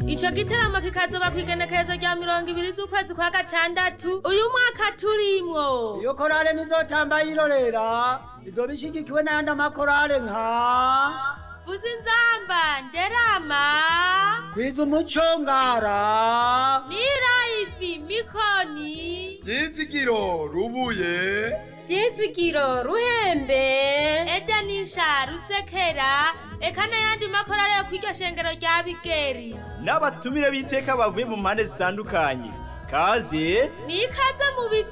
ico giteramo kikazoba kw'igenekerezo rya mirongo ibiri z'ukwezi kwa gatandatu uyu mwaka turimwo iyo korale nizotamba yirorera izoba ishigikiwe n'ayandi amakorale nka vuza inzamba nderama kwiza umuco ngara nirayifi mikoni Ryizigiro rubuye Ryizigiro ruhembe edanisha rusekera eka n'ayandi makorale yo kw'iryo shengero rya bigeri n'abatumire b'iteka bavuye mu mpande zitandukanye kaze ni ikaze mu bigeri